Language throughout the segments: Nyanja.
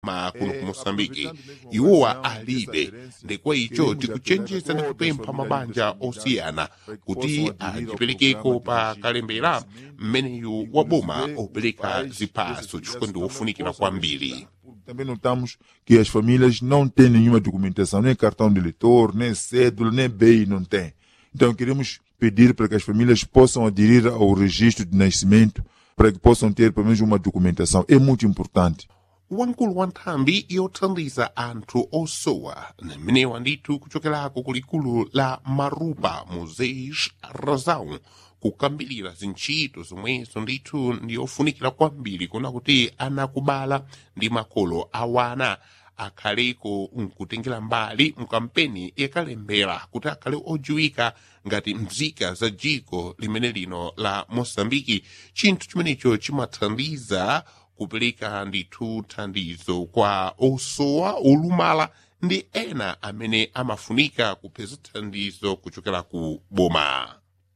kuno ku moçambike iwowa alibe ndekwa icho tikuchenjeza ndi kupempha mabanja osiyana kuti ajiperekeko pa kalembera mmeneyu wa boma opereka ziphaso chifukwa ndi wofunikira kwambiri Também notamos que as famílias não têm nenhuma documentação, nem cartão de eleitor, nem cédula, nem BI não tem. Então queremos pedir para que as famílias possam aderir ao registro de nascimento para que possam ter pelo menos uma documentação. É muito importante. wamkulu wa nthambi yothandiza anthu osowa mmenewa ndithu kuchokerako kulikulu la marupa muzeis razau kukambirira zintchito zomwezo ndithu ndiyofunikira kwambiri kuna kuti anakubala ndi makolo awana akhaleko nkutengera mbali mkampeni yakalembera kuti akhale odziwika ngati mzika za dziko limene lino la moçambike chinthu chimenecho chimathandiza kupereka ndithu thandizo kwa osowa olumala ndi ena amene amafunika kupeza thandizo kuchokera ku boma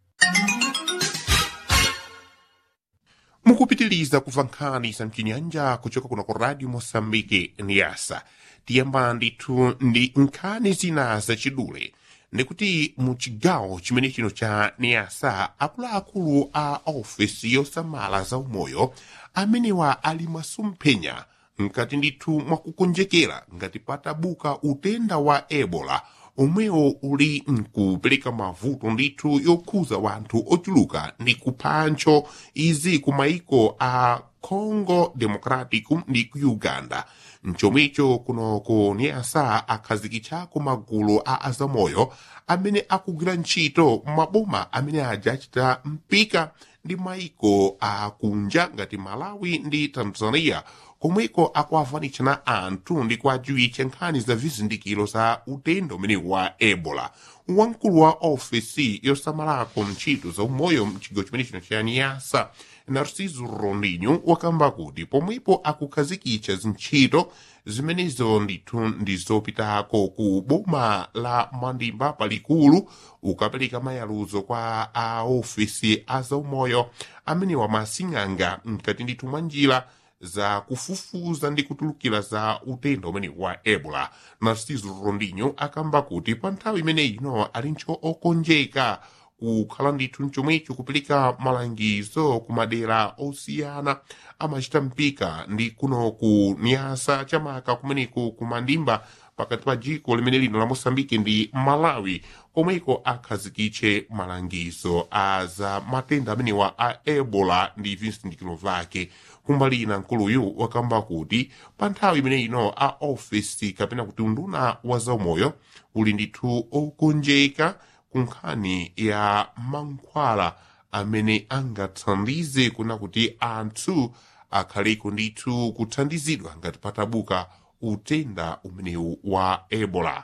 mukupitiliza kumva nkhani za mchinyanja kuchoka kuno ku radio moçambike niyasa tiyamba ndithu ndi nkhani zina zachidule ndikuti mu chigawo chimene chino cha niyasa akuluakulu a ofesi yosamala za umoyo amenewa ali masomphenya nkati ndithu mwakukonjekera ngati patabuka utenda wa ebola omwewo uli nkupereka mavuto ndithu yokhuza wanthu ochuluka ndi kuphancho izi ku maiko a congo democratic ndi ku uganda mchomwecho kuno ku niasa akhazikitchako magulu a azamoyo amene akugwira ntchito maboma amene aja achita mpika ndi maiko akunja ngati malawi ndi tanzania komweko akuavanitshana anthu ndi kuadziwitcha nkhani za vizindikiro za utenda umene wa ebola wamkulu wa ofesi yosamalako ntchito za umoyo mchigawo chimene chino cha niyasa narciso rondinho wakamba kuti pomwepo akukhazikitsa zintchito zimenezo ndithu ndizopitako ku boma la mandimba palikulu ukapereka mayaluzo kwa aofesi azaumoyo amenewa masing'anga mkati ndithu mwa njira za kufufuza ndi kutulukira za utenda umene wa ebola narciso rondinho akamba kuti pa nthawi imeneyi ino ali ntcho okonjeka kukhala ndithu mchomwecho kupereka malangizo ku madera osiyana amachita mpika ndi kuno ku nyasa chamaka kumeneko ku mandimba pakati pa dziko limene lino la moçambike ndi malawi komweko akhazikitche malangizo a za matenda amenewa a ebola ndi vizindikiro vyake kumbali ina nkuluyu wakamba kuti pa nthawi imene ino a ofesi kapena kuti unduna wa zaumoyo uli ndithu okonjeka ku nkhani ya mankhwala amene angathandize kuna kuti anthu akhaleko ndithu kuthandizidwa ngati patabuka utenda umenewu wa ebola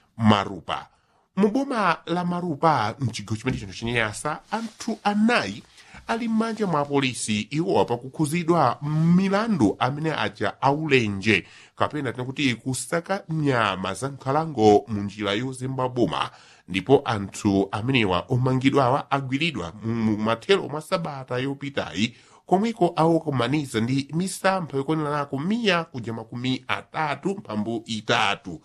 marupa muboma la marupa mchigawo chimene chino chinyasa anthu anayi ali m'manja mwa polisi iwowa pakukhuzidwa milandu amene aja aulenje kapena tinakuti kusaka nyama za nkhalango mu njira yozemba boma ndipo anthu amenewa omangidwawa agwiridwa mu mathero mwa sabata yopitayi komweko awokomaniza ndi misampha yokoneranako miya kuja makumi atatu mphambu itatu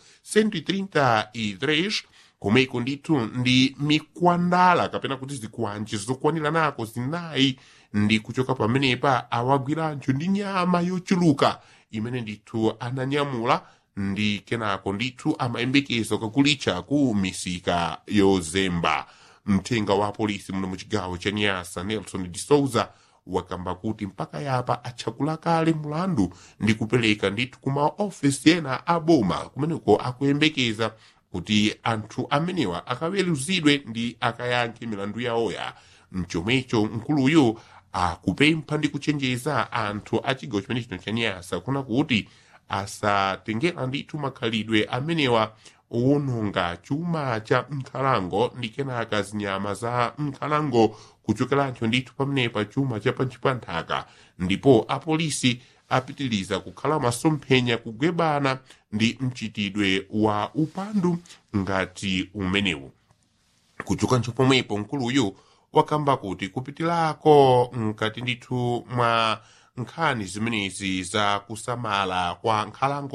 133 komweko ndithu ndi mikwandala kapena kuti zikwanji zokwaniranako zinayi ndi kuchoka pamenepa awagwiranjo ndi nyama yochuluka imene ndithu ananyamula ndi kenako ndithu amayembekeza kakulitcha ku misika yozemba mthenga wa polisi muno mu chigawo cha nyasa nelson de souza wakamba kuti mpaka yapa atchakula kale mulandu ndi kupereka ndithu ku maofesi ena a boma kumeneko akuyembekeza kuti anthu amenewa akaweruzidwe ndi akayankhe milandu yawoya mchomwecho nkuluyo akupempha ndi kuchenjeza anthu a chigawo chimene chino cha nyasa kuna kuti asatengera ndithu makhalidwe amenewa owononga chuma cha nkhalango ndi kenaka zinyama za nkhalango kuchokerancho ndithu pamenepa chuma cha panchi pa nthaka ndipo apolisi apitiliza kukhala masomphenya kugwebana ndi mchitidwe wa upandu ngati umenewu kuchokancho pomwepo nkuluyu wakamba kuti kupitirako mkati ndithu mwa nkhani zimenezi za kusamala kwa nkhalango